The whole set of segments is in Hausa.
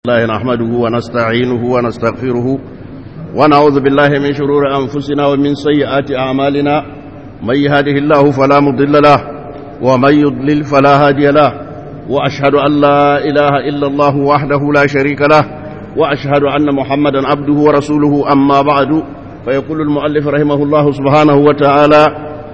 الله نحمده ونستعينه ونستغفره ونعوذ بالله من شرور أنفسنا ومن سيئات أعمالنا من يهده الله فلا مضل له ومن يضلل فلا هادي له وأشهد أن لا إله إلا الله وحده لا شريك له وأشهد أن محمدا عبده ورسوله أما بعد فيقول المؤلف رحمه الله سبحانه وتعالى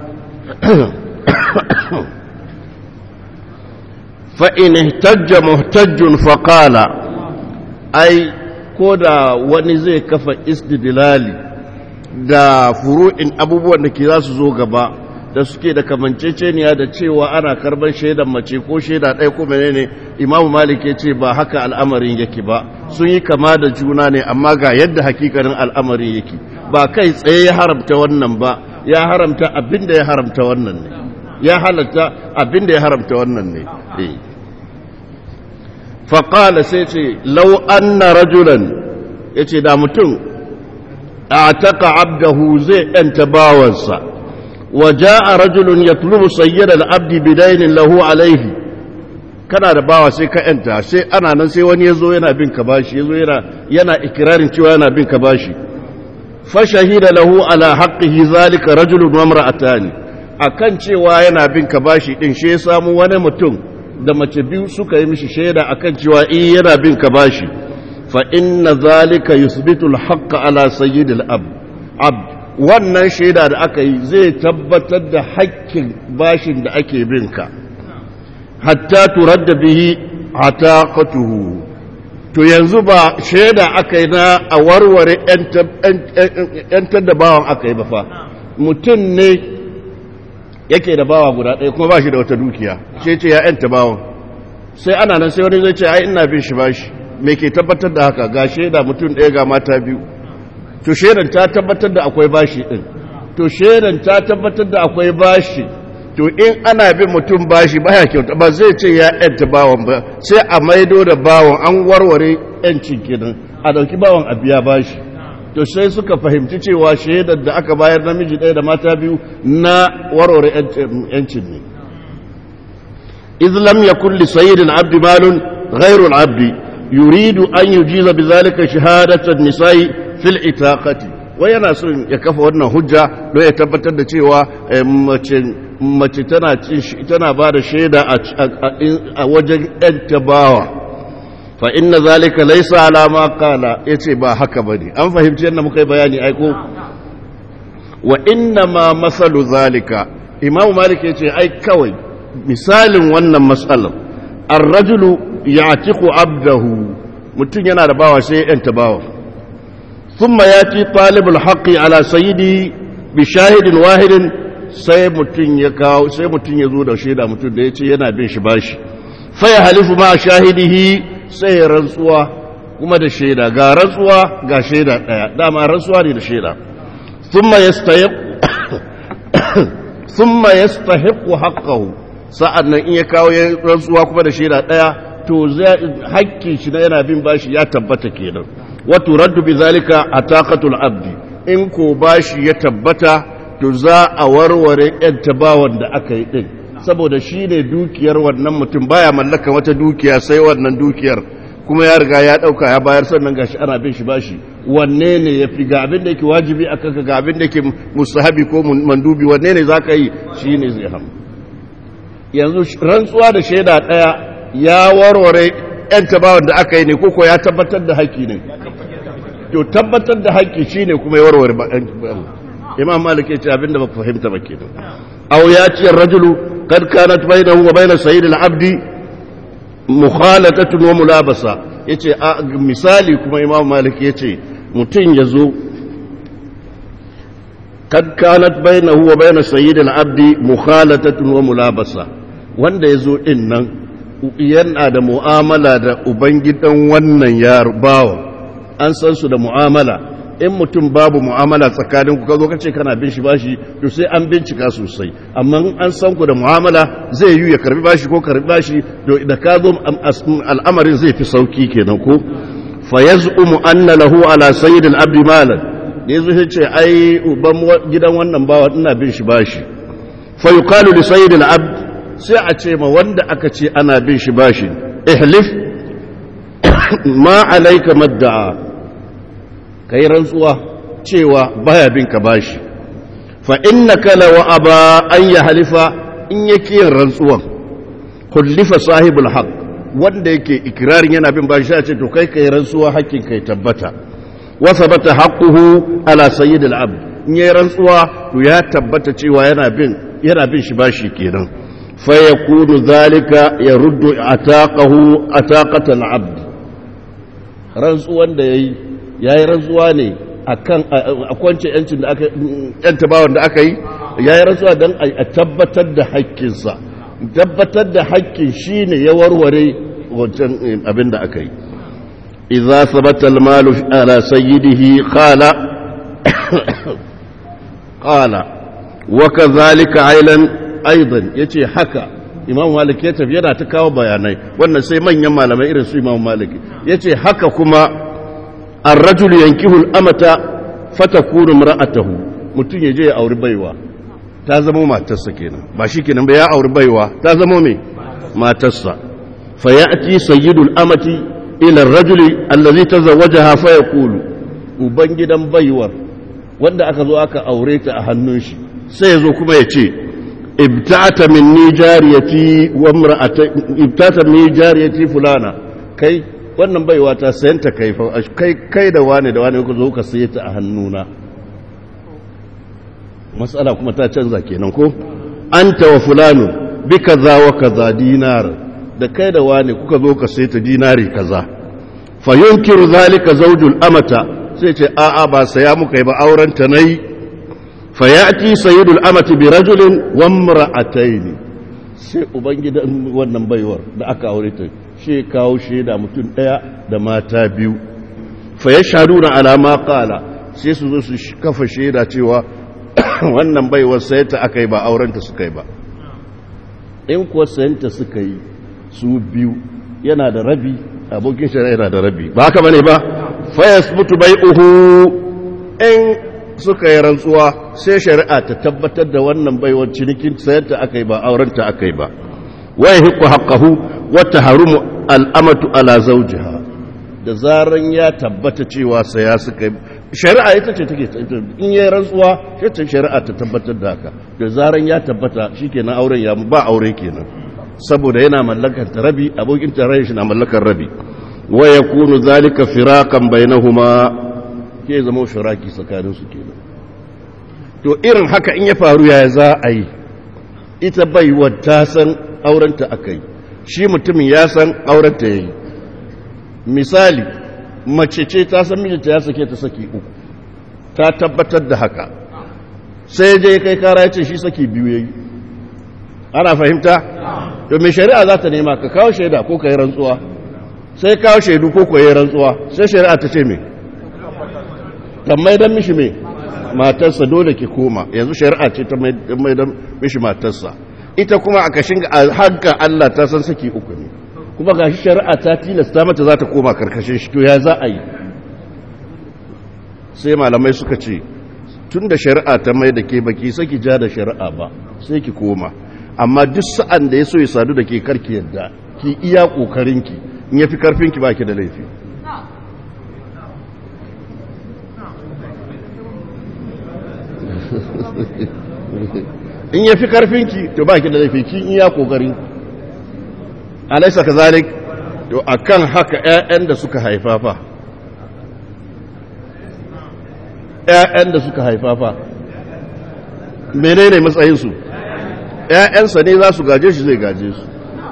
فإن اهتج مهتج فقال ai ko da wani zai kafa istidlali da furu'in abubuwan da ke za su zo gaba da suke da kamanceceniya da cewa ana karban shaidan mace ko shaida ɗaya ko menene imamu malik ya ce ba haka al'amarin yake ba sun yi kama da juna ne amma ga yadda hakikarin al'amarin yake ba kai tsaye ya haramta wannan ba ya haramta abin da ya haramta wannan ne ya halatta abin da ya haramta wannan ne eh faƙala sai ce lau anna rajulan ya ce da mutum a taƙa abdahu zai ‘yanta bawansa wa a rajulun ya tulubu sayyada abdi bidainin lahu alaihi kana da bawa sai ka ‘yanta sai ana nan sai wani ya zo yana bin ka bashi ya zo yana ikirarin cewa yana bin ka bashi fashahida lahu ala haqqihi zalika rajulun wa imra'atani akan cewa yana bin ka bashi din shi ya samu wani mutum da mace biyu suka yi mishi shaida akan cewa in yana bin ka bashi fa inna zalika yusbitu al-haqqa ala sayyidil ab abd wannan shaida da aka yi zai tabbatar da haƙƙin bashin da ake bin ka hatta turadda bihi ataqatuhu to yanzu ba shaida aka yi na a warware ‘yantar da bawan aka yi ba fa mutum ne yake da bawa guda ɗaya kuma ba shi da wata dukiya sai ce ya ‘yanta bawan sai ana nan sai wani zai ce ai ina bin shi bashi me ke tabbatar da haka ga shaida mutum ɗaya ga mata biyu to shaidan ta tabbatar da akwai bashi ɗin to shaidan ta tabbatar da akwai bashi to in ana bin mutum bashi baya kyauta ba zai ce ya ‘yanta bawan ba sai a maido da bawan an warware ‘yancin kenan a ɗauki bawan a biya bashi to sai suka fahimci cewa shaidar da aka bayar namiji ɗaya da mata biyu na warware ‘yancin ne izlam ya kulli sayidin abdi malun ghairul abdi yuridu an yi jiza bi zalika shahadatar nisa'i fil itaqati wai yana son ya kafa wannan hujja don ya tabbatar da cewa mace tana ba da shaida a wajen ‘yanta bawa fa inna zalika laisa alama kala ya ce ba haka ba ne an fahimci yadda muka yi bayani aiko wa inna ma masalu zalika imamu malik ya ce ai kawai misalin wannan matsalar arrajulu ya tiku abdahu mutum yana da bawa sai ‘yanta bawa ثم ياتي طالب الحق على سيدي بشاهد واحد sai mutum ya kawo sai mutum ya zo da shaida mutum da ya ce yana bin shi bashi fa ya halifu ma shahidihi sai ya rantsuwa kuma da shaida ga rantsuwa ga shaida daya dama rantsuwa ne da shaida thumma yastahiq thumma yastahiqu haqqahu sa'annan in ya kawo rantsuwa kuma da shaida daya to hakkin shi na yana bin bashi ya tabbata kenan wato raddu bi zalika ataqatul abdi in ko bashi ya tabbata to za a warware yan tabawan da aka yi din saboda shi ne dukiyar wannan mutum baya mallaka wata dukiya sai wannan dukiyar kuma ya riga ya dauka ya bayar sannan gashi ana bin shi bashi wanne ne ya fi ga abin da yake wajibi a kanka ga abin da yake mustahabi ko mandubi wanne ne zaka yi shi ne zai ham yanzu rantsuwa da shaida daya ya warware yan tabawan da aka yi ne koko ya tabbatar da haƙƙi ne to tabbatar da haƙƙi shine kuma ya warware imam malik yace abinda baka fahimta ba kenan aw ya ce rajulu kad kanat bainahu wa bain sayyid al-abd mukhalatatun wa mulabasa yace misali kuma imam malik yace mutun yazo kad kanat bainahu wa bain sayyid al-abd mukhalatatun wa mulabasa wanda yazo din nan yana da mu'amala da ubangidan wannan yaro bawo an san su da mu'amala in mutum babu mu'amala tsakanin ku kazo kace kana bin shi bashi to sai an bincika sosai amma an san ku da mu'amala zai yi ya karbi bashi ko karbi bashi to da ka zo al'amarin zai fi sauki kenan ko fa yaz'umu anna lahu ala sayyid al-abd malan yazo sai ce ai uban gidan wannan bawa ina bin shi bashi fa yuqalu li sayyid al-abd sai a ce ma wanda aka ce ana bin shi bashi ihlif ma alaika madda'a kai rantsuwa cewa baya bin ka bashi fa innaka law aba an ya halifa in yake yin rantsuwan kullifa sahibul haqq wanda yake ikirarin yana bin bashi ya ce to kai kai rantsuwa hakkin kai tabbata wa sabata haqquhu ala sayyidil abd in yayi rantsuwa to ya tabbata cewa yana bin yana bin shi bashi kenan fa yakunu zalika yaruddu ataqahu ataqatal abd rantsuwan da yayi yayi rantsuwa ne akan a kwance yancin da aka yanta bawan da aka yi yayi rantsuwa dan a tabbatar da haƙƙinsa tabbatar da haƙƙin shine ya warware wancan abin da aka yi idza sabata al-malu ala sayyidihi qala qala wa kadhalika ailan aidan yace haka imam malik ya tafi yana ta kawo bayanai wannan sai manyan malamai irin su imam malik yace haka kuma ar-rajul yankihu al-amata fatakunu imra'atuhu mutun yaje ya auri baiwa ta zama matarsa kenan ba shi kenan ba ya auri baiwa ta zama me matarsa fa ya'ti sayyidul amati ila ar-rajuli allazi tazawwajaha fa yaqulu ubangidan baiwar wanda aka zo aka aure ta a hannun shi sai yazo kuma ya ce ibta'ata minni jariyati wa imra'ati ibta'ata minni jariyati fulana kai wannan baiwa ta sayanta kai fa kai kai da wani da wani ku zo ka saye ta a hannuna matsala kuma ta canza kenan ko anta wa fulanu bi kaza wa kaza dinar da kai da wani kuka zo ka sai ta dinari kaza fa yunkiru zalika zawjul amata sai ce a a ba saya muka yi ba auren ta nayi fa yati sayyidul amati bi rajulin wa imra'atayn sai ubangidan wannan baiwar da aka aure ta shi kawo shaida mutum daya da mata biyu fa yashhaduna ala ma qala sai su zo su kafa shaida cewa wannan baiwar sayanta aka yi ba aurenta suka yi ba in kuwa sayanta suka yi su biyu yana da rabi abokin shari'a yana da rabi ba haka bane ba fayas mutu bai uhu in suka yi rantsuwa sai shari'a ta tabbatar da wannan baiwar cinikin sayanta aka yi ba aurenta aka yi ba wai hiku haƙahu wata harumu al'amatu ala zaujiha da zaran ya tabbata cewa saya suka yi shari'a ita ce take in yi rantsuwa ce shari'a ta tabbatar da haka da zaran ya tabbata shikenan auren ya ba aure kenan saboda yana mallakar ta rabi abokin tarayyar shi na mallakar rabi wa yakunu zalika firaqan bainahuma ke zama shiraki tsakanin su kenan to irin haka in ya faru ya za a yi ita bai ta san aurenta akai shi mutumin ya san aurenta yayi misali mace ce ta san mijinta ya sake ta saki uku ta tabbatar da haka sai je kai kara ya ce shi saki biyu yayi ana fahimta to mai shari'a za ta nema ka kawo shaida ko ka yi rantsuwa sai kawo shaidu ko ka yi rantsuwa sai shari'a ta ce me tammai dan mishi me matarsa dole ki koma yanzu shari'a ce ta mai dan mishi matarsa ita kuma a kashin hanka Allah ta san saki uku ne kuma ga shi shari'a ta tilasta mata za ta koma karkashin shi to ya za a yi sai malamai suka ce tun da shari'a ta mai da ke baki sai ki ja da shari'a ba sai ki koma amma duk sa'an da ya so ya sadu da ke karki yadda ki iya ƙoƙarinki in ya fi karfinki ba ki da laifi in ya fi karfinki to ba ki da laifi ki iya ƙoƙarinki alaisa ka zalik to a kan haka 'ya'yan da suka haifa fa 'ya'yan da suka haifa fa menene matsayinsu ‘ya'yansa ne za su gaje shi zai gaje su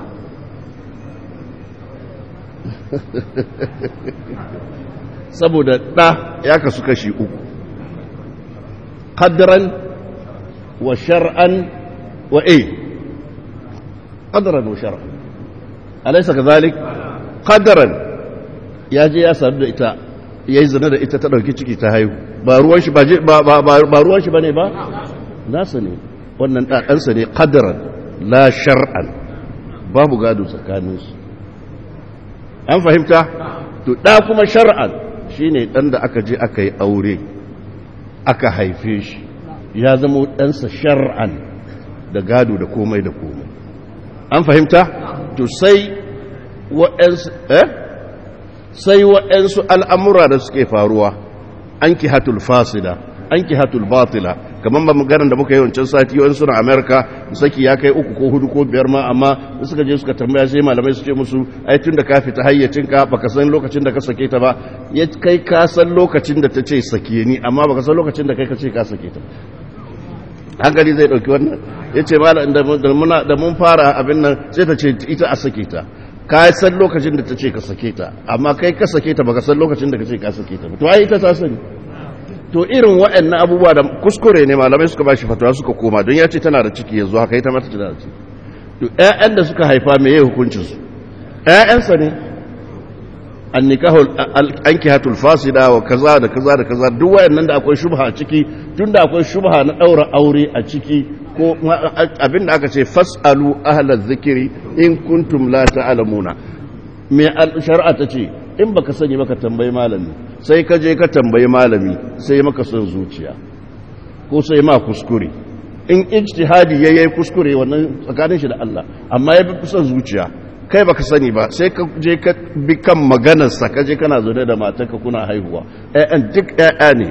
saboda ɗa ya kasu kashi uku ƙaddaran wa shar'an wa a ƙaddaran wa shar'an alaisa ka zalik ƙaddaran ya je ya sadu da ita ya yi zane da ita ta ɗauki ciki ta haihu ba ruwan shi ba ne ba nasa ne wannan ɗaɗansa ne ƙadaran la shar'an babu gado tsakaninsu an fahimta to ɗa kuma shar'an shi ne ɗan da aka je aka yi aure aka haife shi ya zama ɗansa shar'an da gado da komai da komai an fahimta to sai waɗansu eh sai waɗansu al'amura da suke faruwa an ki hatul fasida an ki hatul batila kamar ba maganar da muka yi wancan sati wani suna amerika saki ya kai uku ko hudu ko biyar ma amma suka je suka tambaya sai malamai su ce musu ai tun da ka fita hayyacinka baka san lokacin da ka sake ta ba ya kai ka san lokacin da ta ce sake ni amma baka san lokacin da kai ka ce ka sake ta hankali zai dauki wannan ya ce malam da mun fara abin nan sai ta ce ita a sake ta ka san lokacin da ta ce ka sake ta amma kai ka sake ta baka san lokacin da ka ce ka sake ta to ai ita ta sani to irin waɗannan abubuwa da kuskure ne malamai suka bashi fatawa suka koma don ya ce tana da ciki yanzu haka ita mata tana da ciki to ƴaƴan da suka haifa me yayi hukuncin su ƴaƴansa ne annikahu ankihatul fasida wa kaza da kaza da kaza duk wayannan da akwai shubha a ciki tunda akwai shubha na daura aure a ciki ko abin da aka ce fasalu ahlaz zikri in kuntum la ta'lamuna me shar'a ta ce in baka sani baka tambayi malami sai ka je ka tambayi malami sai maka son zuciya ko sai ma kuskure in ijtihadi yayi kuskure wannan tsakanin shi da Allah amma ya bi son zuciya kai baka sani ba sai ka je ka bi kan maganar sa ka je kana zaune da matarka kuna haihuwa ƴaƴan duk ƴaƴa ne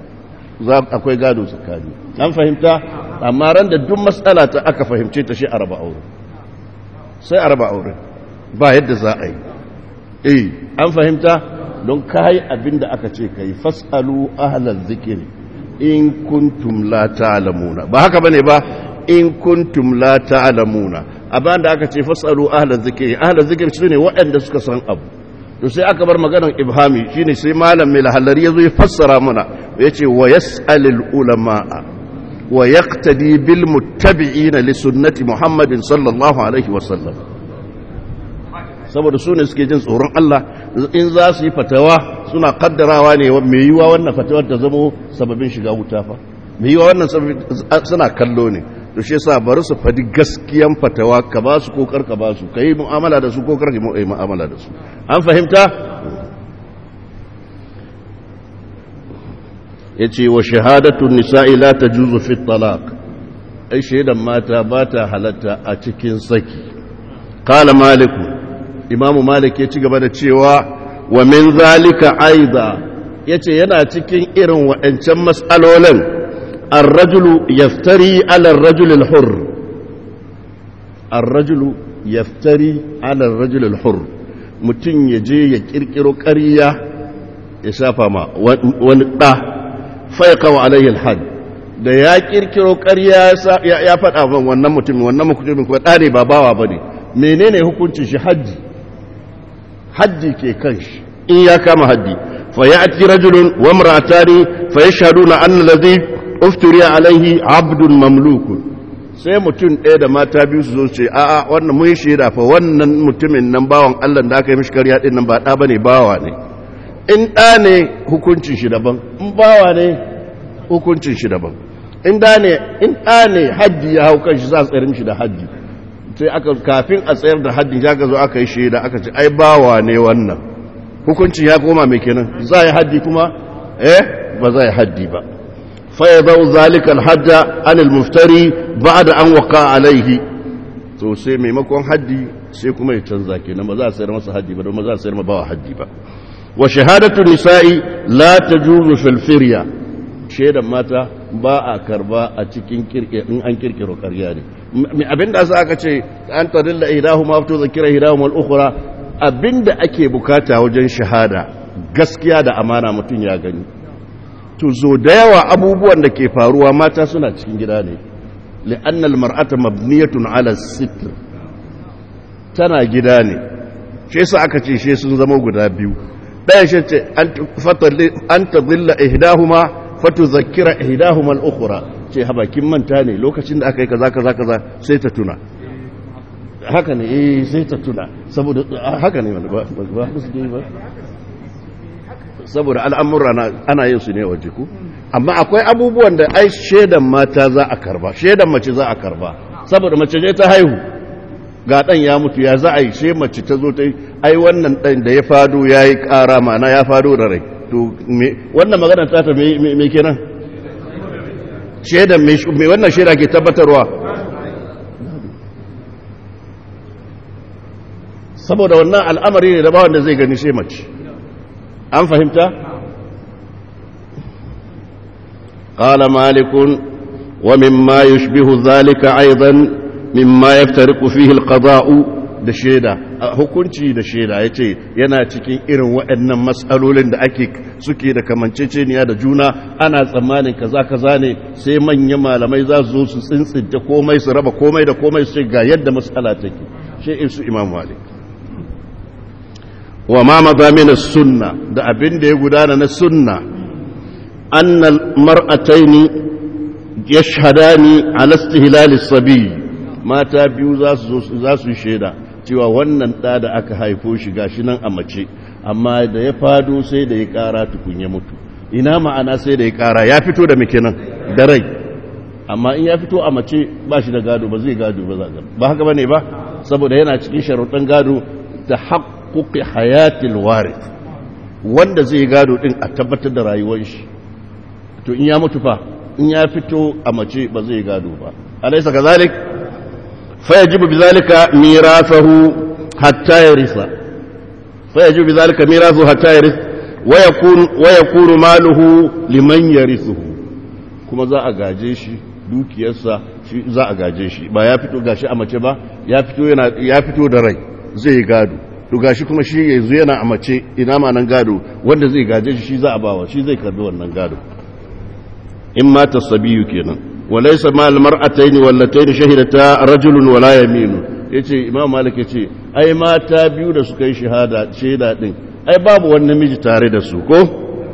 za akwai gado tsakani an fahimta amma ran da duk matsala ta aka fahimce ta shi a raba aure sai a raba aure ba yadda za a yi eh an fahimta don kayi abin da aka ce kai fasalu ahlal zikiri in kuntum la ta'lamuna ba haka bane ba in kuntum la ta'lamuna abin da aka ce fasalu ahlal zikiri ahlal zikiri shine waɗanda suka san abu to sai aka bar maganar ibhami shine sai malam mai lahallari yazo ya fassara mana yace wa yas'alul ulama'a wa yaqtadi bil muttabi'ina li sunnati muhammadin sallallahu alaihi wasallam saboda su ne suke jin tsoron Allah in za su yi fatawa suna kaddarawa ne mai yiwa wannan fatawar ta zamo sababin shiga wuta fa mai yiwa wannan suna kallo ne to shi yasa bari su fadi gaskiyan fatawa ka ba su kokar ka ba su kai mu'amala da su kokar ka yi mu'amala da su an fahimta yace wa shahadatu nisa'i la tajuzu fi talaq ai shaidan mata ba ta halatta a cikin saki qala maliku imamu malik ya ci gaba da cewa wa min zalika aiza yace yana cikin irin waɗancan mas'alolin ar-rajulu yaftari ala ar-rajul al-hurr ar-rajulu yaftari ala ar-rajul al-hurr mutun yaje ya kirkiro ƙarya ya shafa ma wani da faiqa wa alayhi al-had da ya kirkiro ƙarya ya faɗa wannan mutumin wannan mutumin kuma ɗane ba bawa bane menene hukuncin shi hajji haddi ke kan shi in ya kama haddi fa ya'ti rajulun wa imra'atani fa yashhaduna anna alladhi ufturiya alaihi abdun mamlukun sai mutum ɗaya da mata biyu su zo ce a'a wannan mun shaida fa wannan mutumin nan bawan Allah da aka yi mishi ƙarya din nan ba ɗa bane bawa ne in ɗa ne hukuncin shi daban in bawa ne hukuncin shi daban in ɗa ne in ɗa ne haddi ya hau kan shi za a tsayar mishi da haddi sai aka kafin a tsayar da haddin ya zo aka yi shaida aka ce ai bawa ne wannan hukuncin ya koma mai kenan za yi haddi kuma eh ba za yi haddi ba fa ya zau zalika alhajja an almuftari ba'da an waqa alaihi to sai maimakon haddi sai kuma ya canza kenan ba za a sayar masa haddi ba don ba za a sayar ma bawa haddi ba wa shahadatu nisa'i la tajuzu fil firya shaidan mata ba a karba a cikin kirke in an kirkiro ƙarya ne abinda sa aka ce an tadilla ihdahuma fa tuzkira ihdahuma al-ukhra abinda ake bukata wajen shahada gaskiya da amana mutum ya gani to zo da yawa abubuwan da ke faruwa mata suna cikin gida ne li'anna al-mar'ata mabniyatun 'ala sitr tana gida ne shi yasa aka ce shi sun zama guda biyu ɗaya shi ce an tadilla ihdahuma fatuzakira ihdahuma al-ukhra ce habakin manta ne lokacin da aka yi kaza kaza kaza sai ta tuna haka ne eh sai ta tuna saboda haka ne ba ba su ba saboda al'amura ana yin su ne waje ku amma akwai abubuwan da ai shedan mata za a karba shedan mace za a karba saboda mace ne ta haihu ga dan ya mutu ya za a yi sai mace ta zo ta yi ai wannan dan da ya fado yayi kara mana ya fado da rai to wannan magana ta ta me kenan shaidan me wannan shaida ke tabbatarwa saboda wannan al'amari ne da ba wanda zai gani sai mace an fahimta قال مالك ومما يشبه ذلك أيضا مما يفترق فيه القضاء da shaida hukunci da shaida ya ce yana cikin irin waɗannan matsalolin da ake suke da kamanceceniya da juna ana tsammanin kaza kaza ne sai manyan malamai za su zo su tsintsinta komai su raba komai da komai su ce ga yadda matsala take shi in su imam malik wa ma mazamin sunna da abin da ya gudana na sunna annal mar'ataini yashhadani ala istihlal as-sabi mata biyu za su za su shaida cewa wannan ɗa da aka haifo shi gashi nan a mace amma da ya fado sai da ya ƙara tukun ya mutu ina ma'ana sai da ya ƙara ya fito da muke nan da rai amma in ya fito a mace ba shi da gado ba zai gado ba za ba haka ba ne ba saboda yana cikin sharuɗan gado da haƙƙuƙi hayatil warith wanda zai gado ɗin a tabbatar da rayuwar shi to in ya mutu fa in ya fito a mace ba zai gado ba alaisa kazalik فيجب بذلك ميراثه حتى يرث فيجب بذلك ميراثه حتى يرث ويكون ويكون ماله لمن يرثه kuma za a gaje shi dukiyarsa shi za a gaje shi ba ya fito gashi a mace ba ya fito yana ya fito da rai zai gado to gashi kuma shi yanzu yana a mace ina ma nan gado wanda zai gaje shi shi za a bawa shi zai karbi wannan gado in ma tasabiyu kenan وليس مع المرأتين واللتين شهدتا رجل ولا يمين yace imam malik yace ai mata biyu da suka yi shahada shaida din ai babu wani namiji tare da su ko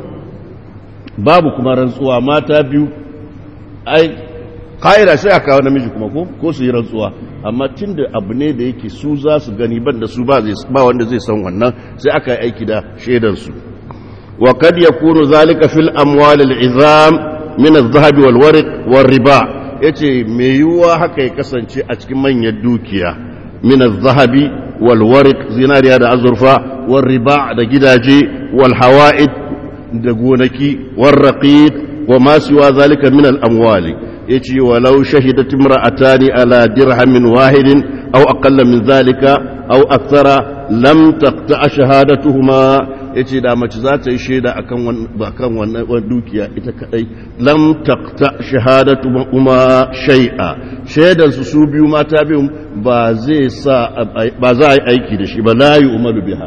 babu kuma rantsuwa mata biyu ai kaira sai aka kawo namiji kuma ko ko su yi rantsuwa amma tunda abu ne da yake su za su gani ban da su ba zai ba wanda zai san wannan sai aka yi aiki da shaidan su wa kad yakunu zalika fil amwal al izam min al-zahabi wal warq wal riba yace me yiwuwa haka ya kasance a cikin manyan dukiya min al-zahabi wal warq zinariya da azurfa wal riba da gidaje wal hawaid da gonaki wal raqiq wa ma siwa zalika min al-amwali yace walau shahidat imra'atani ala dirhamin wahidin aw aqalla min zalika aw akthara lam taqta shahadatuhuma yace da mace za ta yi shaida akan akan wannan dukiya ita kadai lam taqta shahadatu kuma shay'a shaidan su su biyu mata biyu ba zai sa ba za a yi aiki da shi ba la yu'malu biha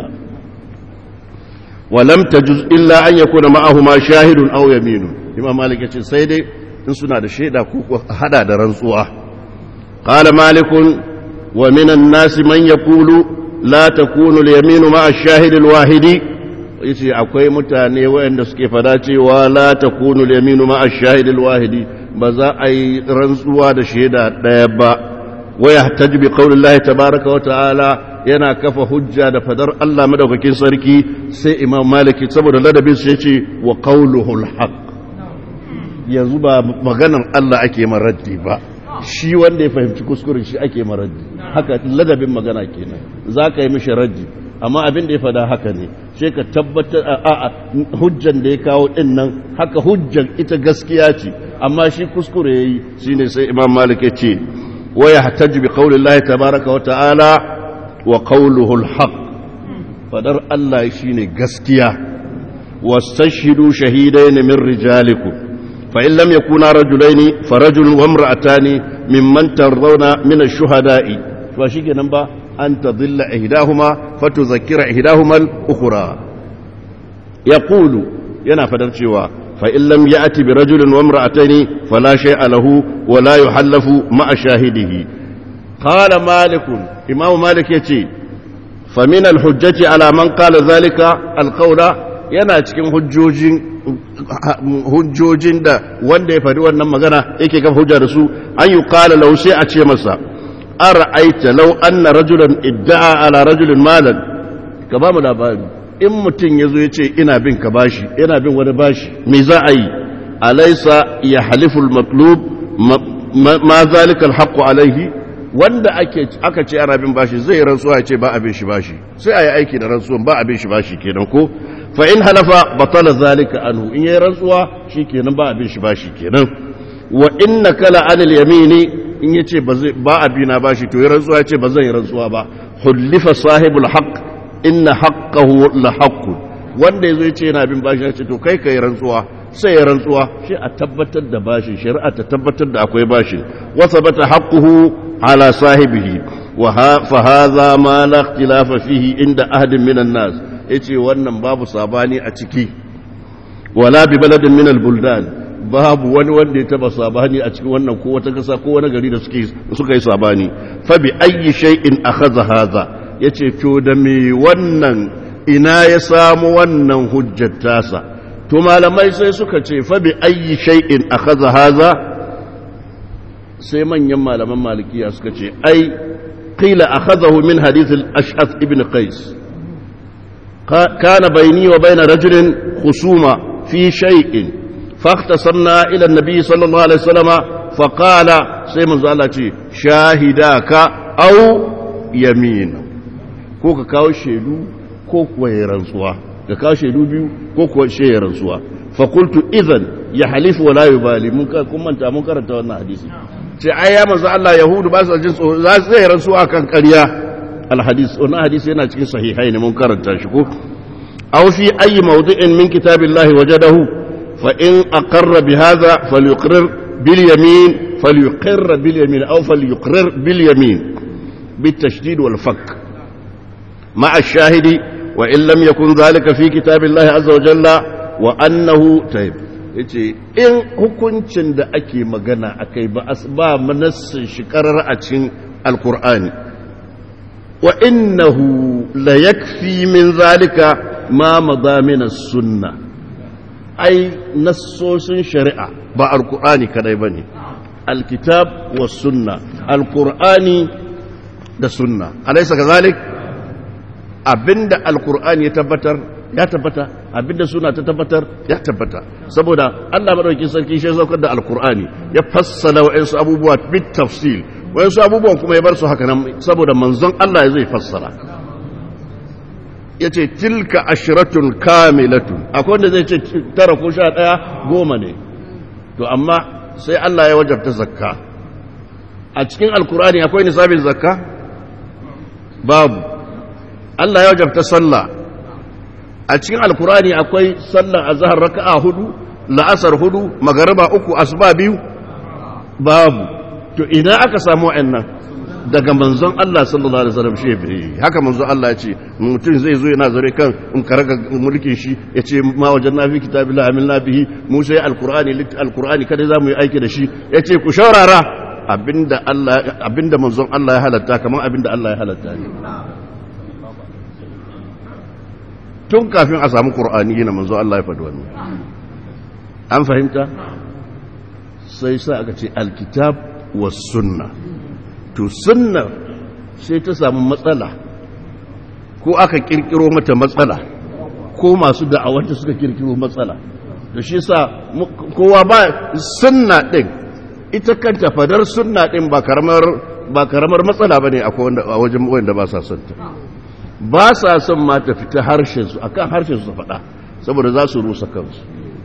wa lam tajuz illa an yakuna ma'ahuma shahidun aw yaminun imam malik yace sai dai in suna da shaida ko hada da rantsuwa qala malikun wa minan nasi man yaqulu la takunu al-yaminu ma'a ash-shahid al-wahidi yace akwai mutane waɗanda suke fada cewa la takunu al-yaminu ma ash-shahid al-wahidi ba za a yi rantsuwa da shaida ɗaya ba wa yahtaju bi qawli Allah tabaaraka wa ta'ala yana kafa hujja da fadar Allah madaukakin sarki sai Imam Maliki saboda ladabin sai yace wa qawluhu al-haq yanzu ba maganan Allah ake maraddi ba shi wanda ya fahimci kuskuren shi ake maraddi haka ladabin magana kenan za ka yi mishi raddi amma abin da ya fada haka ne sai ka tabbatar a hujjan da ya kawo din nan haka hujjan ita gaskiya ce amma shi kuskure yayi shine sai imam malik ya ce wa yahtaju bi qawli llahi tabaaraka wa ta'ala wa qawluhu alhaq fadar Allah shine gaskiya wastashhidu shahidayn min rijalikum fa in lam yakuna rajulaini farajulun wa imra'atani mimman tardawna min ash-shuhada'i fa shikenan ba أن تضل إحداهما فتذكر إحداهما الأخرى يقول ينا فدرشوا فإن لم يأتي برجل وامرأتين فلا شيء له ولا يحلف مع شاهده قال مالك إمام مالك يتي فمن الحجة على من قال ذلك القول yana cikin hujjojin hujjojin da wanda ya faɗi wannan magana yake kafa hujja da su an yi kala lau sai a ce masa ara'aita law anna rajulan idda'a ala rajulin malan ka ba mu labari in mutum yazo yace ina bin ka bashi ina bin wani bashi me za a yi alaysa ya halifu al-matlub ma zalika al alayhi wanda ake aka ce ana bin bashi zai rantsuwa ya ce ba abin shi bashi sai a yi aiki da rantsuwan ba abin shi bashi kenan ko fa in halafa batala zalika anhu in yayi rantsuwa shikenan ba abin shi bashi kenan wa inna kala anil yamini in yace ba zai ba abina bashi to yayi rantsuwa yace ba zan yi rantsuwa ba hullifa sahibul haqq inna haqqahu la haqqun wanda yazo yace yana bin bashi ya ce to kai kai rantsuwa sai ya rantsuwa shi a tabbatar da bashin shari'a ta tabbatar da akwai bashin wa sabata haqquhu ala sahibihi wa fa hadha ma la ikhtilafa fihi inda ahadin minan nas yace wannan babu sabani a ciki wala bi baladin min al buldan babu wani wanda ya taba sabani a cikin wannan ko wata kasa ko wani gari da suke suka yi sabani fa bi ayyi shay'in akhadha hadha yace to da me wannan ina ya samu wannan hujjar tasa to malamai sai suka ce fa bi ayyi shay'in akhadha hadha sai manyan malaman malikiya suka ce ai qila akhadahu min hadith al-ash'ath ibn qais kana bayni wa bayna rajulin khusuma fi shay'in فاختصرنا إلى النبي صلى الله عليه وسلم فقال سيما زالتي شاهداك أو يمين ko ka kawo shaidu ko kuwa ya rantsuwa ka kawo shaidu biyu ko kuwa shi ya rantsuwa fa qultu idhan ya halifu wala yubali mun ka kun manta mun karanta wannan hadisi ce ai ya manzo Allah yahudu ba su jin tsoro za su yi rantsuwa kan ƙarya al hadis wannan hadisi yana cikin sahihai ne mun karanta shi ko aw fi ayi mawdi'in min kitabillahi wajadahu فإن أقر بهذا فليقرر باليمين فليقر باليمين أو فليقرر باليمين بالتشديد والفك مع الشاهد وإن لم يكن ذلك في كتاب الله عز وجل وأنه طيب yace in hukuncin da ake magana akai ba ba manassin shi karar a cikin alkur'ani wa innahu la yakfi min zalika ma madamina sunnah ai nassosin shari'a ba alkur'ani kadai ba ne alkitab wa sunna alkur'ani da sunna alaisa ka zalik abinda alkur'ani ya tabbatar ya tabbata abinda suna ta tabbatar ya tabbata saboda allah maɗauki sarki shi saukar da alkur'ani ya fassala wa'insu abubuwa bit tafsil wa'insu abubuwan kuma ya bar su haka nan saboda manzon allah ya zai fassara ya ce tilka ashiratun kamilatun akwai wanda zai ce tara ko sha ɗaya goma ne to amma sai Allah ya wajabta zakka a cikin alkurani akwai nisabin zakka babu Allah ya wajabta sallah a cikin alkurani akwai sallar azhar raka'a hudu la'asar hudu magariba uku asuba biyu babu to ina aka samu wa'annan daga manzon Allah sallallahu alaihi wasallam shi bai haka manzon Allah ya ce mutum zai zo yana zare kan in karaga mulkin shi ya ce ma wajen na fi kitabillah amilna bihi mu sai alqur'ani alqur'ani kada za mu yi aiki da shi ya ce ku shaurara abinda Allah abinda manzon Allah ya halatta kamar abinda Allah ya halatta ne tun kafin a samu qur'ani yana manzon Allah ya faɗi wannan an fahimta sai sa aka ce alkitab was sunnah to sunna sai ta samu matsala ko aka kirkiro mata matsala ko masu da'awanta suka kirkiro matsala da shi sa kowa ba sunna din ita kanta fadar sunna din ba karamar ba karamar matsala bane a wajen wanda ba sa son ta ba sa son ma ta fita harshen su akan harshen su faɗa saboda za su rusa kansu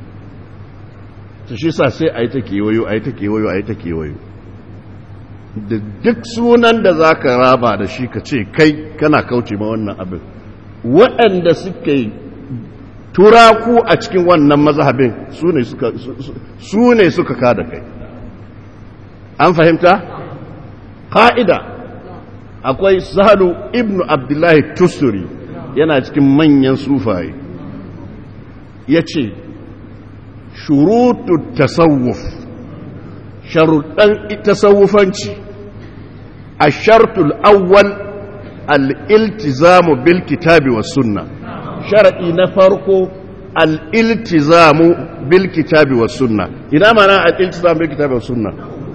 to shi sa sai ayi ta kewayo ayi ta kewayo ayi ta kewayo da duk sunan da za ka raba da shi ka ce kai kana kauce ma wannan abin waɗanda suka yi turaku a cikin wannan mazhabin su ne suka kada kai an fahimta? ƙa'ida akwai sahalu ibn abdullahi tusuri yana cikin manyan sufaye ya ce shurutu tasawuf sharuɗan tasawufanci a shartul awwal al'iltizamu bil kitabi wa sunna sharaɗi na farko al'iltizamu bil kitabi wa sunna ina mana al'iltizamu bil kitabi wa sunna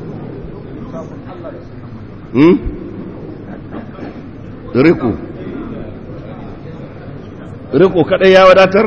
hmm? riko riko kaɗai ya wadatar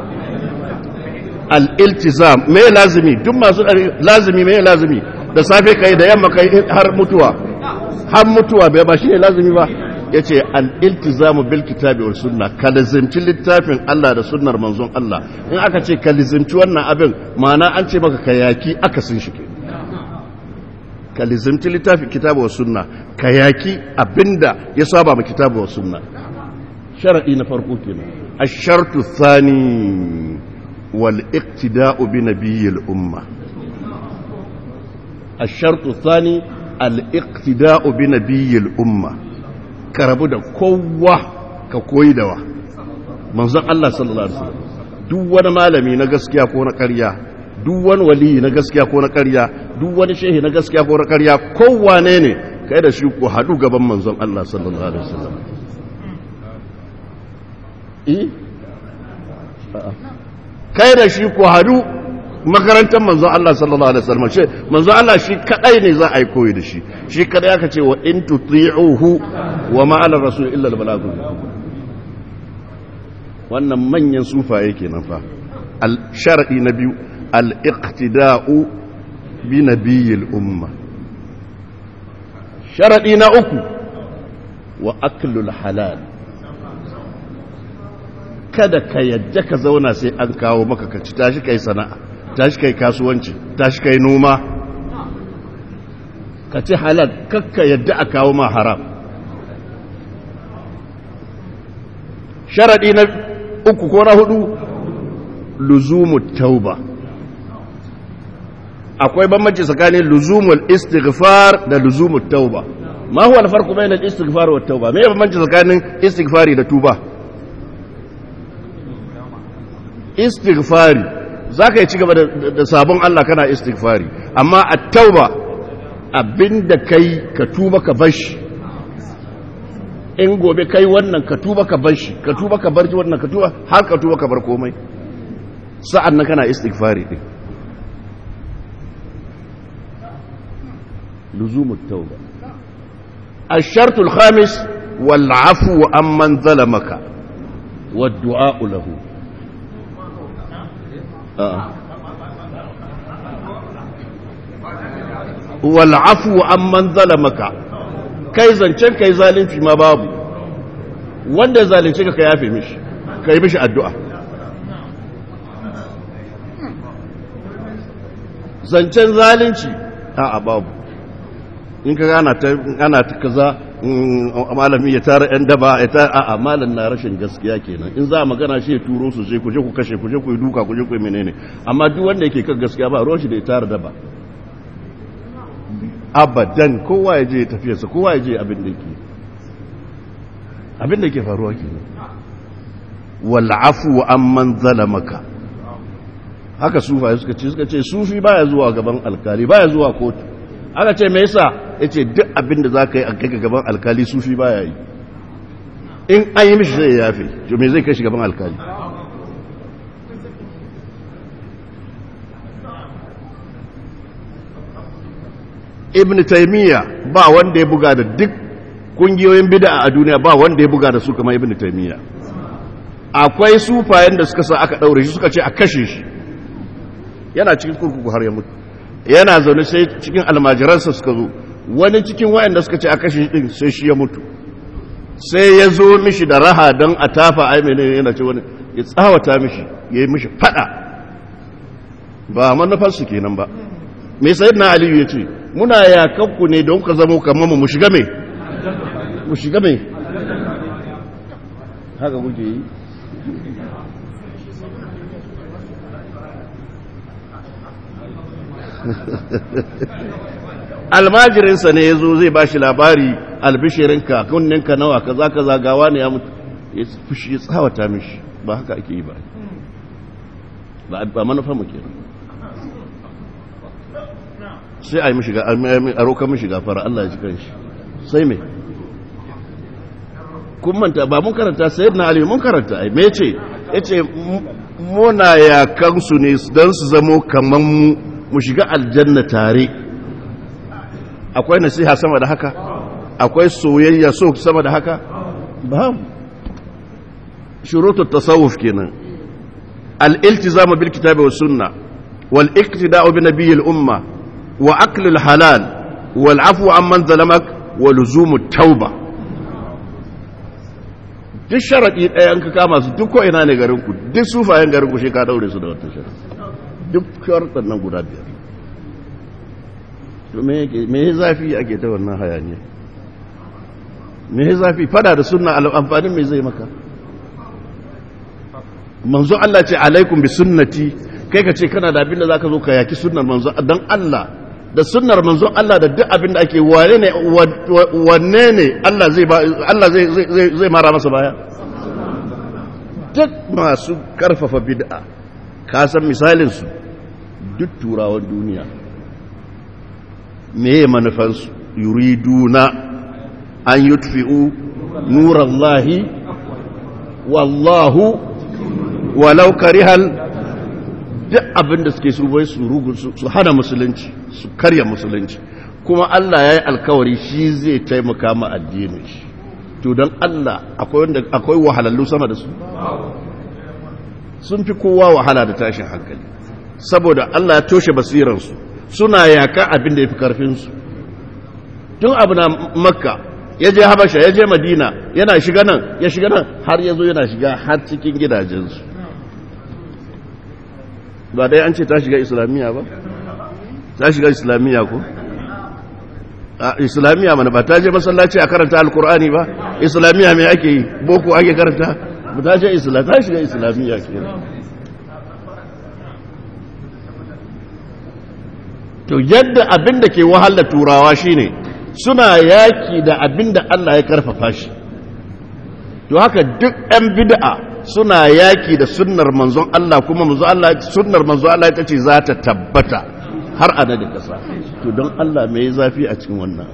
al'iltizam mai lazimi duk masu lazimi mai lazimi da safe kai da yamma kai har mutuwa har mutuwa bai ba shi ne lazimi ba ya ce al'iltizamu bil kitabi wa sunna ka lizimci littafin Allah da sunnar manzon Allah in aka ce ka lizimci wannan abin ma'ana an ce maka ka yaki aka sun shi ka lizimci littafin kitabu wa sunna ka yaki abinda ya saba ma kitabu wa sunna sharaɗi na farko kenan الشرط الثاني والاقتداء بنبي الأمة الشرط الثاني الاقتداء بنبي الأمة كربو دا كوة كوي دوا منزق الله صلى الله عليه وسلم duk wani malami na gaskiya ko na ƙarya duk wani wali na gaskiya ko na ƙarya duk wani shehi na gaskiya ko na ƙarya kowane ne kai da shi ku haɗu gaban manzon Allah sallallahu alaihi wasallam kai da shi ku haɗu makarantar manzon Allah sallallahu alaihi wasallam ce manzon Allah shi kadai ne za a yi koyi da shi shi kadai aka ce wa in tuti'uhu wa ma ala rasul illa al balagh wannan manyan sufaye kenan fa al shar'i na biyu al iqtida'u bi nabiyil umma sharadi na uku wa aklul halal kada ka yadda ka zauna sai an kawo maka ka ci tashi kai sana'a tashi kai kasuwanci tashi kai noma ka ci halal kakka yadda a kawo ma haram sharadi na uku ko na hudu luzumu tauba akwai bambanci tsakanin luzumul istighfar da luzumul tauba ma huwa alfarqu bayna al-istighfar wa tauba me bambanci tsakanin istighfari da tuba istighfari zaka yi ci gaba da sabon Allah kana istighfari amma at-tauba abinda kai ka tuba ka bashi in gobe kai wannan ka tuba ka bashi ka tuba ka bar wannan ka tuba har ka tuba ka bar komai sa'an nan kana istighfari din لزوم التوبة الشرط الخامس والعفو عمن ظلمك والدعاء له آه. والعفو عمن ظلمك kai zancen kai zalunci ma babu wanda zalunce ka ka yafe mishi ka yi mishi addu'a zancen zalunci a babu in ka gana ta ana ta kaza malami ya tara yan daba ya tara a'a malam na rashin gaskiya kenan in za a magana shi ya turo su sai ku je ku kashe ku je ku yi duka ku je ku yi menene amma duk wanda yake kan gaskiya ba ruwan shi da ya tara daba abadan kowa ya je ya tafiyarsa kowa ya je abin da yake abin da yake faruwa kenan wal afu amman zalamaka haka sufa suka ce suka ce sufi baya zuwa gaban alkali baya zuwa kotu aka ce me yasa yace duk abin da zaka yi a kai gaban alkali sufi baya yi in an yi mishi zai yafe to me zai kai shi gaban alkali ibn taymiya ba wanda ya buga da duk kungiyoyin bid'a a duniya ba wanda ya buga da su kamar ibn taymiya akwai sufayen da suka sa aka daure shi suka ce a kashe shi yana cikin kurkuku har ya mutu yana zaune sai cikin almajiransa suka zo wani cikin wayanda suka ce a kashe din sai shi ya mutu sai ya zo mishi da raha don a tafa ai menene yana ce wani ya tsawata mishi ya yi mishi fada ba manufarsu kenan ba mai sayid na aliyu ya ce muna yakanku ne don ka zamo kamar mu shiga mai mu shiga mai haka kuke yi almajirinsa ne ya zo zai ba shi labari albishirinka kunninka nawa kaza kaza gawa ne ya mutu ya fushi ya tsawata mishi ba haka ake yi ba ba manufa mu kenan sai a yi mishi a roƙar mishi gafara Allah ya ji kanshi sai me kun manta ba mun karanta sayyid na ali mun karanta ai me ce yace muna yakan su ne don su zamo kaman mu mu shiga aljanna tare akwai nasiha sama da haka akwai soyayya so sama da haka babu shurutu tasawuf kenan al-iltizamu bil kitabi was sunna wal iqtida'u bi nabiyil umma wa aklul halal wal afwu amman zalamak wa luzumu tauba duk sharadi ɗaya an ka kama su duk ko ina ne garin ku duk sufayen garin ku shi ka daure su da wata sharadi duk sharaɗin nan guda biyar to me ya zafi ake ta wannan hayaniya me ya zafi fada da suna amfanin me zai maka manzo Allah ce alaikum bi sunnati kai ka ce kana da abin da zaka zo ka yaki sunnar manzo dan Allah da sunnar manzo Allah da duk abin da ake wane ne wanne ne Allah zai Allah zai zai zai mara masa baya duk masu karfafa bid'a ka san misalin su duk turawan duniya me manufansu yuriduna an yutfi'u nurallahi wallahu walau karihal duk abin da suke su bai su rugu su hana musulunci su karya musulunci kuma Allah ya yi alkawari shi zai taimaka ma addinin shi to don Allah akwai wanda akwai wahalallu sama da su sun fi kowa wahala da tashin hankali saboda Allah ya toshe basiransu suna yaka abin da ya fi karfinsu tun abu na makka ya je habasha ya je madina yana shiga nan ya shiga nan har ya zo yana shiga har cikin gidajensu ba dai an ce ta shiga islamiyya ba ta shiga islamiyya ko islamiyya mana ba ta je masallaci a karanta alkur'ani ba islamiyya mai ake yi boko ake karanta ba ta je islamiyya ta shiga islamiyya ke to yadda abin da ke wahala turawa shine suna yaki da abin da Allah ya karfafa shi to haka duk 'yan bid'a suna yaki da sunnar manzon Allah kuma manzon Allah sunnar manzon Allah ita ce za ta tabbata har a da kasa to don Allah mai zafi a cikin wannan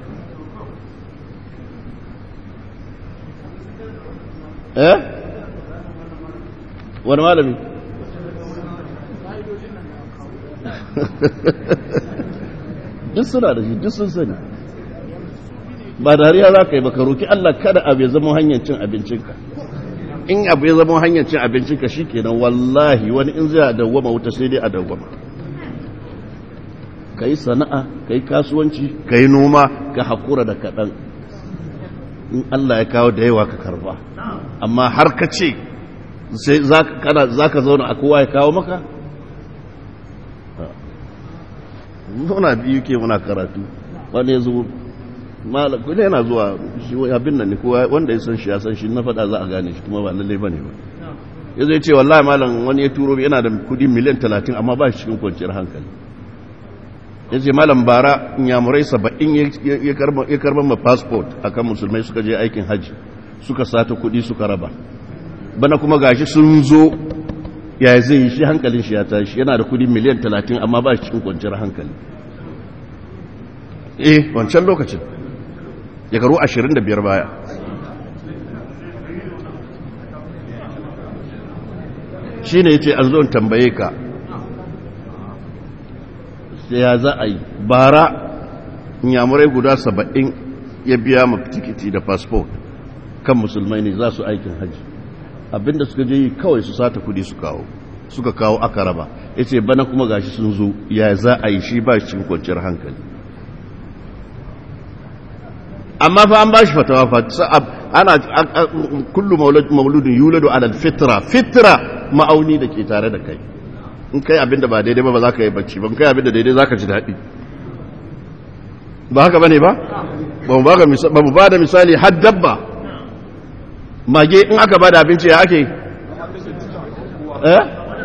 eh wani malami duk suna da shi duk sun sani ba dariya za ka yi baka roki Allah kada abu ya zama hanyar cin abincinka in abu ya zama hanyar cin abincinka shi kenan wallahi wani in zai dawwama wuta sai dai a dawwama ka yi sana'a ka yi kasuwanci ka yi noma ka haƙura da kaɗan in Allah ya kawo da yawa ka karba amma har ka ce za ka zauna a kowa ya kawo maka muna biyu ke muna karatu wani ya zo kuma yana zuwa shi abin nan ne kowa wanda ya san shi ya san shi na faɗa za a gane shi kuma ba lallai ba ne ba ya zai ce wallahi malam wani ya turo yana da kudi miliyan talatin amma ba shi cikin kwanciyar hankali ya ce malam bara inyamurai saba'in ya karban ma passport a kan musulmai suka je aikin hajji suka sata kudi suka raba bana kuma gashi sun zo ya zai yi shi hankalin shi ya tashi yana da kudi miliyan talatin amma ba shi cikin kwanciyar hankali eh wancan lokacin shekaru ashirin da biyar baya shi ne ya ce an zo tambaye ka sai ya za a yi bara yamurai guda saba'in ya biya ma tikiti da fasfo kan musulmai ne za su aikin hajji abinda suka je yi kawai su sata kudi su kawo suka kawo aka raba ya ce bana kuma gashi sun zo ya za a yi shi ba shi cikin kwanciyar hankali amma fa an ba shi fatawa fa ana kullu mauludin yuladu ala fitra fitra ma'auni da ke tare da kai in kai abinda ba daidai ba ba za ka yi bacci ba in kai abinda daidai za ka ji daɗi ba haka bane ba ba mu ba da misali har dabba mage in aka ba da abinci ya ake eh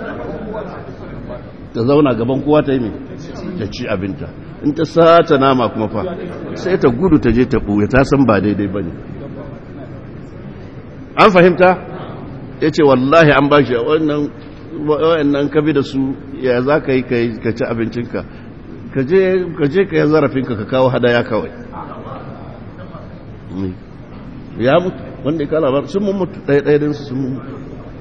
ta zauna gaban kowa ta yi mai ta ci abinta in ta sata nama kuma fa sai ta gudu ta je ta ɓuya ta san ba daidai ba ne an fahimta ya ce wallahi an ba shi wannan kabi da su ya za ka yi ka ci abincinka ka je ka yi zarafinka ka kawo hadaya kawai ya mutu wanda ya kala ba sun mun mutu ɗaya ɗaya su sun mun mutu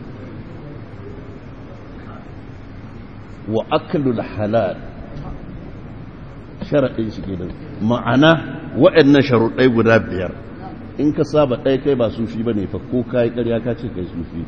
wa akalul halal sharaɗin shi kenan ma'ana waɗannan sharuɗai guda biyar in ka saba ɗaya kai ba sufi ba ne fa ko ka yi ƙarya ka ce kai sufi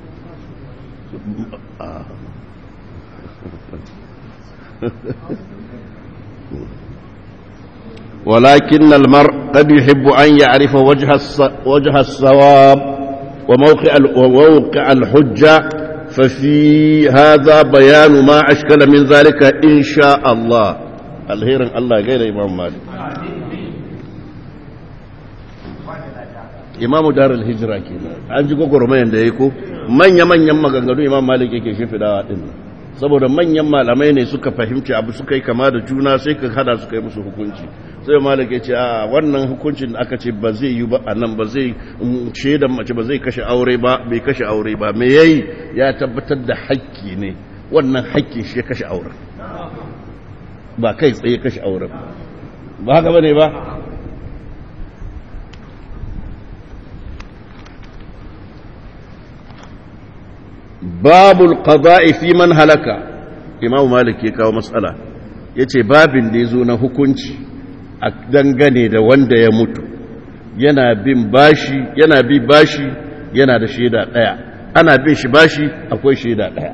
ولكن المرء قد يحب أن يعرف وجه وجه الصواب وموقع وموقع الحجة ففي هذا بيان ما أشكل من ذلك إن شاء الله الهير الله غير إمام مالك imamu darul hijira kenan an ji gwagwarmayan da ya ko manya-manyan maganganu imam malik yake shimfidawa din saboda manyan malamai ne suka fahimci abu suka yi kama da juna sai ka hada suka yi musu hukunci sai malik ya ce a wannan hukuncin da aka ce ba zai yi ba a nan ba zai shaidan mace ba zai kashe aure ba bai kashe aure ba me yayi ya tabbatar da hakki ne wannan hakkin shi ya kashe auren ba kai tsaye kashe auren ba haka bane ba babul qada'i fi man halaka imam malik ya kawo matsala yace babin da yazo na hukunci a dangane da wanda ya mutu yana bin bashi yana bi bashi yana da shaida daya ana bin shi bashi akwai shaida daya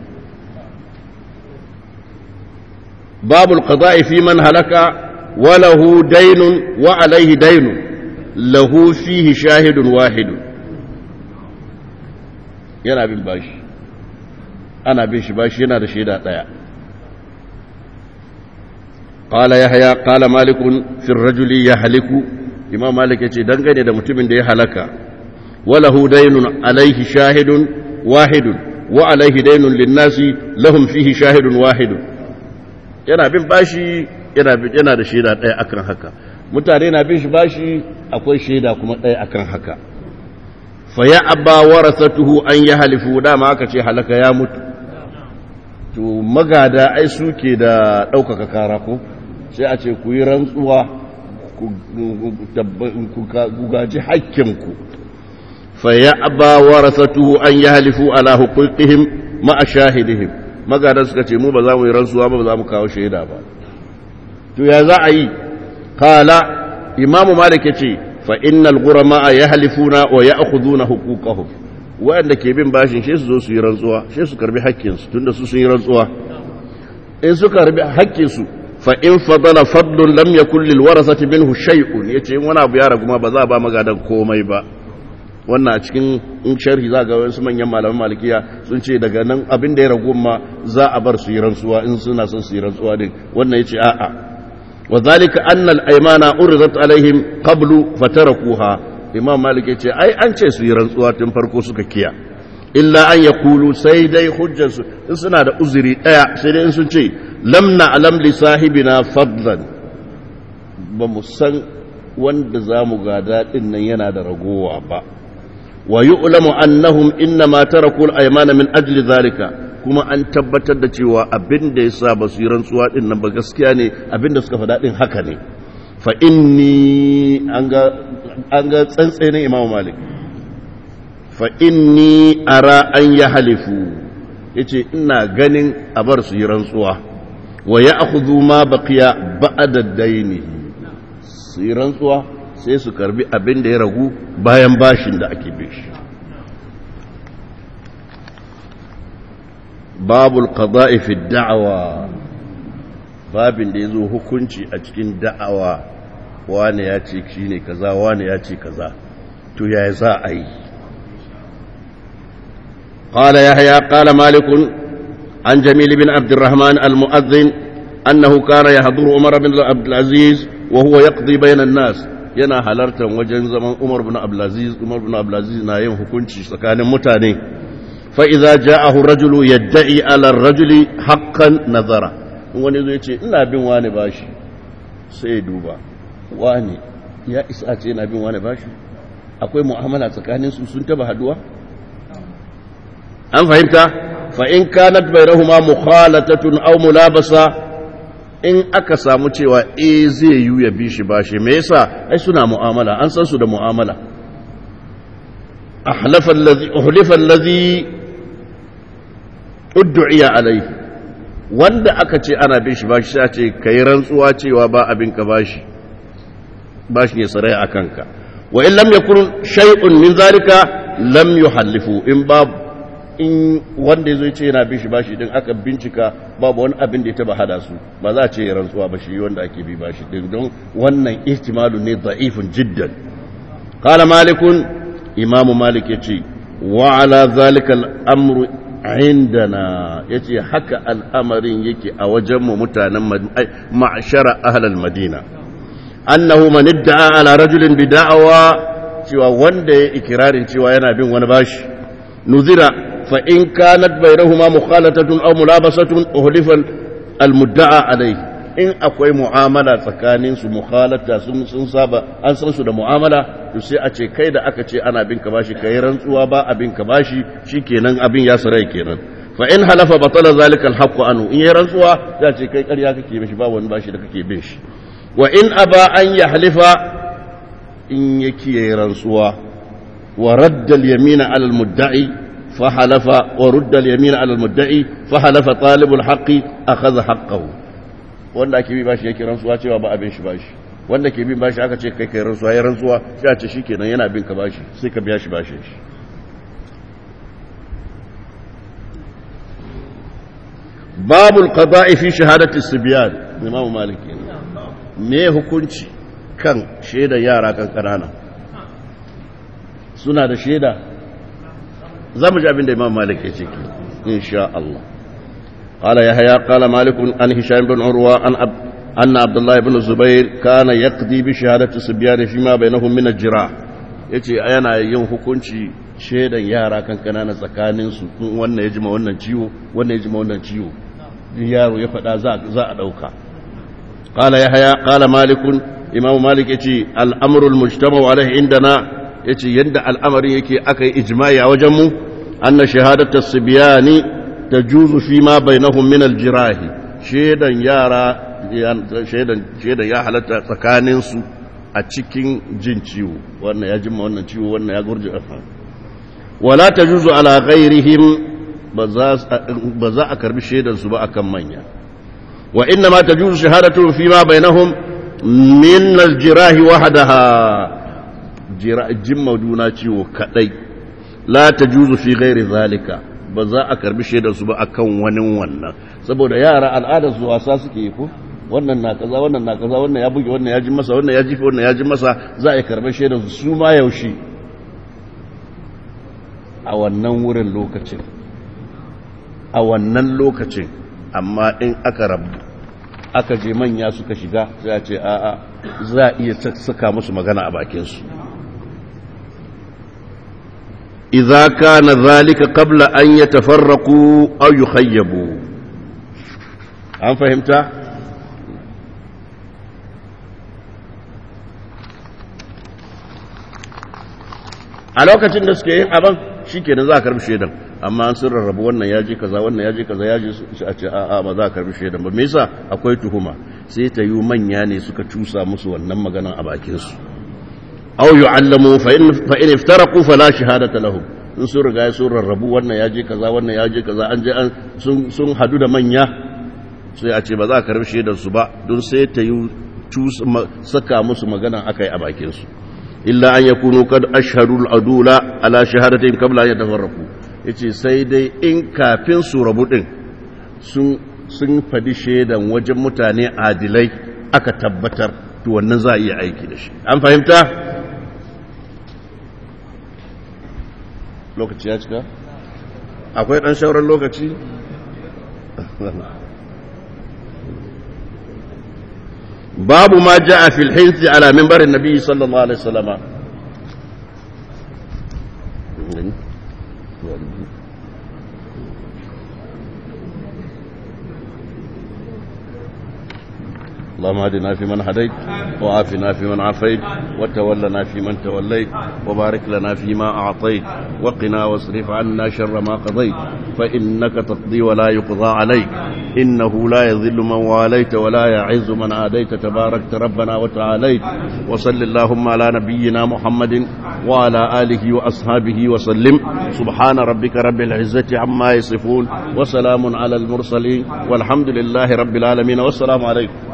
babul qada'i fi man halaka wa lahu daynun wa alayhi daynun lahu fihi shahidun wahidun yana bin bashi ana bin shi bashi yana da shaida daya qala yahya qala malik fi ar-rajuli yahliku imam malik yace dangane da mutumin da ya halaka walahu daynun alayhi shahidun wahidun wa alayhi daynun lin-nasi lahum fihi shahidun wahidun yana bin bashi yana yana da shaida daya akan haka mutane na bin shi bashi akwai shaida kuma daya akan haka fa ya abba warasatuhu an yahlifu dama aka ce halaka ya mutu to magada ai suke da ɗaukaka kara ko sai a ce ku yi rantsuwa ku gaji hakkinku fa ya aba warasatuhu an yi halifu ala hukukihim ma'a shahidihim magadan suka ce mu ba za mu yi rantsuwa ba ba za mu kawo shaida ba to ya za a yi kala imamu malik ya ce fa innal gurama ya halifuna wa ya akhuduna hukukahum waɗanda ke bin bashin shi su zo su yi rantsuwa shi su karbi hakkinsu tunda su sun yi rantsuwa in su karbi hakkinsu fa in fadala fadlun lam yakul lil warasati minhu shay'un yace in wani abu ya ragu ma ba za a ba magadan komai ba wannan a cikin in sharhi za ga wasu manyan malaman malikiya sun ce daga nan abin da ya ragu ma za a bar su yi rantsuwa in suna son su yi rantsuwa din wannan yace a'a wa zalika anna al aymana uridat alaihim qablu fatarakuha imam malik ya ce ai an ce su yi rantsuwa tun farko suka kiya illa an ya kulu sai dai hujjarsu in suna da uzuri ɗaya sai dai in sun ce lamna alam li sahibina fadlan ba mu san wanda za mu gada ɗin nan yana da ragowa ba wa yu'lamu annahum inna ma taraku al-aymana min ajli zalika kuma an tabbatar da cewa abin da yasa ba su yi rantsuwa ɗin nan ba gaskiya ne abin da suka faɗa ɗin haka ne fa inni an ga tsantsenin imamu malik fa inni ara an ya halifu ya ce ina ganin a bar su yi rantsuwa wa ya akuzu ma baqiya ba'da daini su yi rantsuwa sai su karbi abin da ya ragu bayan bashin da ake bin shi babul qada'i fi da'awa babin da ya zo hukunci a cikin da'awa wane ya ce shi ne kaza wane ya ce kaza to ya za a yi قال يحيى قال مالك عن جميل بن عبد الرحمن المؤذن أنه كان يحضر عمر بن عبد العزيز وهو يقضي بين الناس yana halartar wajen zaman Umar bin Abdulaziz Umar bin Abdulaziz na yin hukunci tsakanin mutane fa idza ja'ahu rajulu yad'i ala ar-rajuli haqqan nazara wani zai ce ina bin wani bashi sai duba wani ya isa ce yana bin wani bashi akwai mu'amala tsakanin su sun taba haduwa an fahimta fa in kanat bainahuma mukhalatatun aw mulabasa in aka samu cewa eh zai yi ya bi shi bashi me yasa ai suna mu'amala an san su da mu'amala ahlafa allazi uhlifa allazi ud'iya alayhi wanda aka ce ana bin shi bashi sai ce kai rantsuwa cewa ba abin ka bashi bashi ne sarai akan ka wa in lam yakun shay'un min zalika lam yuhallifu in babu in wanda ya zo ce yana bin shi bashi din aka bincika babu wani abin da ya taba hada su ba za a ce rantsuwa ba shi wanda ake bi bashi din don wannan ihtimalu ne da'ifun jiddan qala malikun imam malik yace wa ala zalika al-amru indana yace haka al'amarin yake a wajen mu mutanen ma'shara ahlal madina annahu man idda'a ala rajulin bida'wa cewa wanda ya ikirarin cewa yana bin wani bashi nuzira fa in kanat bainahuma mukhalatatun aw mulabasatun uhlifa almudda'a alayhi in akwai mu'amala tsakanin su mukhalata sun sun saba an san su da mu'amala to sai a ce kai da aka ce ana bin ka bashi kai rantsuwa ba abin ka bashi shikenan abin ya sarai kenan fa in halafa batala zalika alhaqqu anhu in yayi rantsuwa ya ce kai ƙarya kake mishi ba wani bashi da kake bin shi wa in aba an yahlifa in yake yayi rantsuwa wa radda al-yamina ala al-mudda'i fa halafa wa rudda al-yamina ala al-mudda'i fa halafa talibul haqqi akhadha haqqahu wanda ake bi bashi yake rantsuwa cewa ba abin shi bashi wanda ke bin bashi aka ce kai kai rantsuwa ya rantsuwa sai a ce shikenan yana bin ka bashi sai ka biya shi bashin shi babul qada'i fi shahadati sibyan imamu maliki me hukunci kan shaidar yara kan kanana suna da shaida za mu ji abin da imam malik ya ce ki insha Allah قال يحيى قال مالك عن هشام بن عروة عن أب أن عبد الله بن الزبير كان يقضي بشهادة الصبيان فيما بينهم من الجراح yace yana yin hukunci shaidan yara kan kanana tsakanin su wannan ya jima wannan ciwo wannan ya jima wannan ciwo yaro ya faɗa za a ɗauka qala yahya qala malikun imamu malik yace al'amru al-mujtama'u alaihi indana yace yanda al'amarin yake aka yi ijma'i a wajen mu anna shahadatu as-sibyani tajuzu fi ma bainahum min al-jirahi shaidan yara shaidan ya halatta tsakanin su a cikin jin ciwo wannan ya jima wannan ciwo wannan ya gurje wala tajuzu ala ghairihim ba za a karbi shaidan su ba akan manya wa inna ma tajuzu shahadatu fi ma bainahum min al-jirahi wahdaha jimma juna ciwo kadai la tajuzu fi ghairi zalika ba za a karbi shaidar su ba akan wani wannan saboda yara al'adar su wasa suke yi ko wannan na kaza wannan na kaza wannan ya buge wannan ya ji masa wannan ya jife wannan ya ji masa za a karbi shaidar su su ma yaushe a wannan wurin lokacin a wannan lokacin amma in aka rabu aka je manya suka shiga sai a ce a'a za a iya saka musu magana a bakinsu إذا كان ذلك قبل أن يتفرقوا أو يخيبوا أم فهمت؟ a lokacin da suke yin abin shi ke za a karbi shaidan amma an sun rarrabu wannan ya ji kaza wannan ya ji kaza ya ji su a ce a'a ba za a karbi shaidan ba me yasa akwai tuhuma sai ta yi manya ne suka cusa musu wannan maganan a bakinsu aw yu'allamu fa in fa in iftaraqu fala shahadata lahum in sun riga sun rarrabu wannan ya je kaza wannan ya je kaza an je an sun sun hadu da manya sai a ce ba za a karbi shaidar su ba don sai ta yi saka musu magana akai a bakin su illa an yakunu kad ashhadu al-adula ala shahadatin qabla an yatafarraqu yace sai dai in kafin su rabu din sun sun fadi shaidan wajen mutane adilai aka tabbatar to wannan za a iya aiki da shi an fahimta lokaci ya cika akwai ɗan shauran lokaci babu ma ja a filhinsi ala mimbarin nabi sallallahu alaihi wasallama اللهم اهدنا فيمن هديت وعافنا فيمن عافيت وتولنا فيمن توليت وبارك لنا فيما أعطيت وقنا واصرف عنا شر ما قضيت فإنك تقضي ولا يقضى عليك إنه لا يذل من واليت ولا يعز من عاديت تباركت ربنا وتعاليت وصل اللهم على نبينا محمد وعلى آله وأصحابه وسلم سبحان ربك رب العزة عما يصفون وسلام على المرسلين والحمد لله رب العالمين والسلام عليكم